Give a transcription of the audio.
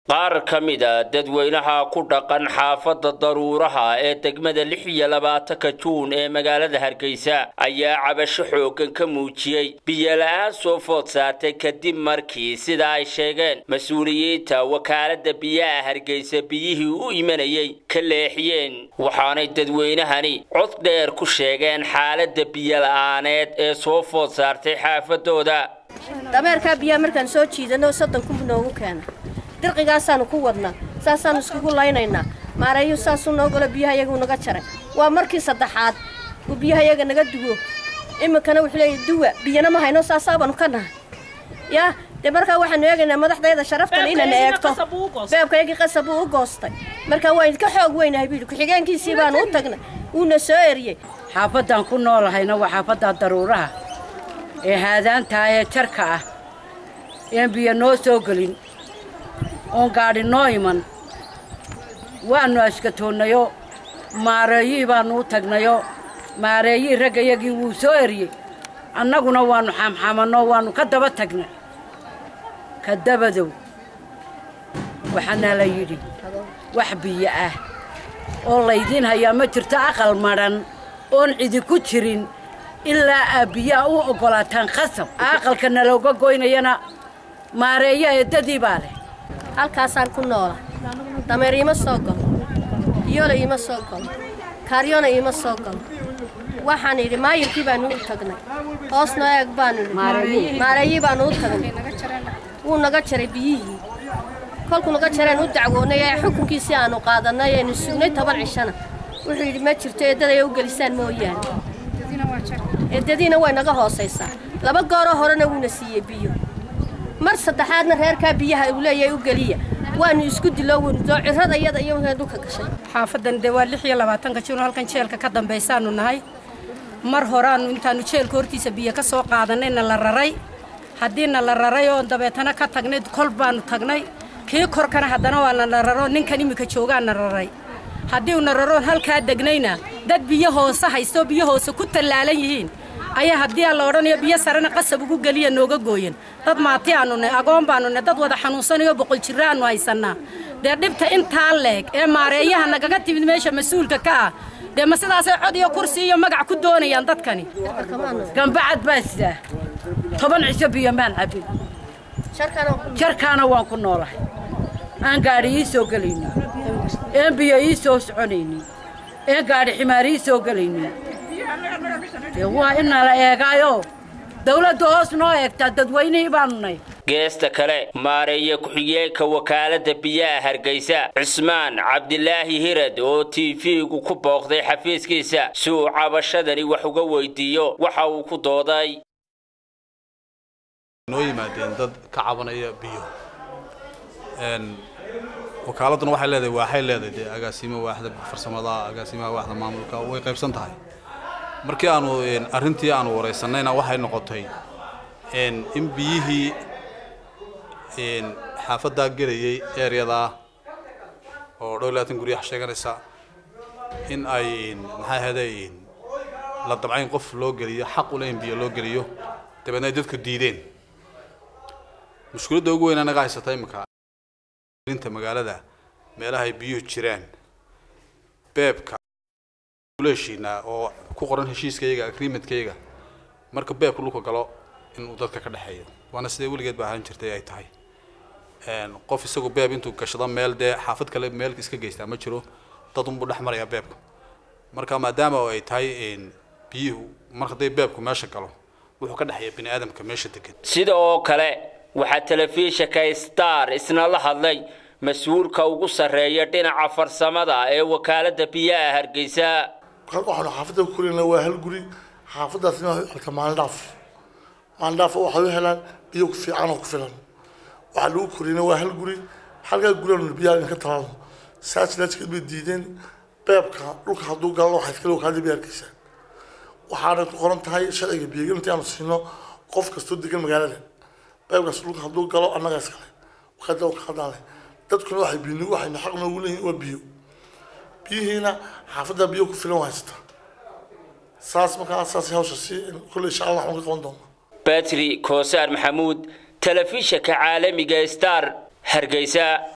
qaar ka mid a dadweynaha ku dhaqan xaafadda daruuraha ee degmada lix iyo labaatanka juun ee magaalada hargeysa ayaa cabasho xooggan ka muujiyey biyola-aan soo food saartay kadib markii sida ay sheegeen mas-uuliyiinta wakaaladda biyaha hargeysa biyihii u imanayay ka leexiyeen waxaanay dadweynahani cod dheer ku sheegeen xaaladda biyola-aaneed ee soo food saartay xaafadooda dameerkaa biyaha markaan soo jiidano soddon kun noogu keena dirqigaasaanu ku wadnaa saasaanu iskugu laynaynaa maareeyu saasuu noogolo biyaha iyagu naga jaray waa markii saddexaad uu biyaha iyaga naga duwo iminkana wuxuu leeyahy duwa biyana ma hayno saasaabaanu ka nahay yaa dee markaa waxaanu eegaynaa madaxdayda sharaftan inana eegto beebkaygii qasab uu u goostay markaa waa idinka xoog weynahay buu yidhi ku-xigeenkiisii baanu u tagnay wuuna soo eriyey xaafaddaan ku noolahayna waa xaafadda daruuraha ee haadaantaa ee jarka ah een biyo noo soo gelin oon gaadhi noo iman waannu ashkatoonnayoo maareeyihii baannu u tagnayoo maareeyihii raggayagii wuu soo eriyey annaguna waannu xaamxaamannoo waannu ka daba tagnay ka dabadow waxaana la yidhi wax biyo ah oo laydiin hayaa ma jirto aqal madhan oon cidi ku jirin ilaa aa biyaha u oggolaataan khasab aqalka nalooga goynayana maareeya eeddadii baa leh halkaasaan ku noola dameer iima soo galo biyola iima soo galo kaaryona iima soo galo waxaan idhi maayirkii baanu u tagnay hoosnoo eeg baanu idhi maareeyii baanu u tagnay wuu naga jaray biyihii kolkuu naga jareen u dacwoonnay ee xukunkiisii aanu qaadannay eenu sugnay toban cishana wuxuu yidhi ma jirto eeddaday u gelisaan mooyaane eeddadiina way naga hoosaysaa laba gooroo horena wuuna siiyey biyo mar saddexaadna reerkaa biyaha uu leeyahay u geliya waanu isku diloo wndoo cirada iyada iyo dhulka gashay xaafadan dee waa lix iyo labaatanka jir halkan jeelka ka dambaysaanu nahay mar horaannu intaannu jeelka hortiisa biyo ka soo qaadanayna la raray haddiina la raray oon dabeetana ka tagnay kol baannu tagnay kii korkana haddana waana la raro ninkan iminka joogaana raray haddii una raroon halkaa degnayna dad biyo hoose haystoo biyo hoose ku tallaalan yihiin ayaa haddii aan la odhanayo biyo sarena qasab ugu geliya nooga gooyen dad maati aanu nay agoon baanu nay dad wada xanuunsanayo boqol jirra aanu haysannaa dee dhibta intaa leeg ee maareeyaha nagaga timid meesha mas-uulka ka ah dee ma sidaasay cod iyo kursi iyo magac ku doonayaan dadkani gambacad baa sidaa toban cisho biyo maan cabin jarkaana waan ku noolahay aan gaadhi ii soo gelaynin een biyo ii soo soconaynin een gaadhi ximaar ii soo gelaynin dee waa inala eegaayo dawladda hoos noo eegtaa dadweynihii baanu nay geesta kale maareeye ku-xigeenka wakaaladda biyaha hargeysa cismaan cabdilaahi hirad oo t v-gu ku booqday xafiiskiisa si uu cabashadani wax uga weydiiyo waxa uu ku dooday noo yimaadeen dad ka cabanaya biyo wakaaladuna waxay leedahay waaxay leedahay dee agaasimo waaxda farsamada agaasimaha waaxda maamulka way qaybsan tahay markii aanu arrintii aanu waraysanayna waxay noqotay in biyihii xaafaddaa gelayay eeryadaa oo dhow labaatan guryaha sheeganaysa in ay maxay ahayday la dabcayn qof loo geliyo xaq ule in biyo loo geliyo dabeedna ay dadku diideen mushkiladda ugu weyn anaga haysata imika inta magaalada meelaha ay biyuhu jiraan beebka heshiinaa oo ku qoran heshiiskayga agreementkayga marka beebka dhulka galo inuu dadka ka dhexeeyo waana sidee weligeed ba ahaan jirtay ay tahay qof isagu beeb intuu gashado meel dee xaafad kale meel iska geystaa ma jiro dad unbuu dhex marayaa beebka marka maadaama ay tahay biyuhu mar hadday beebku meesha galo wuxuu ka dhexeeya bini aadamka meesha degan sida oo kale waxaa telefishinka star isna la hadlay mas-uulka ugu sarreeya dhinaca farsamada ee wakaaladda biyaha hargeysa waxaanu xaafadda ku korina waa hal guri xaafaddaasna waxay u xeltaa maalin dhaaf maalin dhaaf waxay u helaan biyo ku fiican oo ku filan waxaa lagu korina waa hal guri halkaa guriaanu biyaha idinka talaalno saas laajkeed bay diideen beebka dhulka hadduu galo waxay iskale wakaaladda biyaha hargeysa waxaana ku qoran tahay sharciga biyaga intii aanu siino qof kastoo degan magaalada beebkaas dhulka hadduu galo annaga iskale wakaaladda wakaaladdaale dadkuna waxay biyo waxayna xaq noogu leeyihin waa biyo biyihiina xaafadda biyo ku filan haysata saas markaa saas hawsha si kulle insha allah waxaan ka qaban doonaa batri koosaar maxamuud telefishinka caalamiga star hargeysa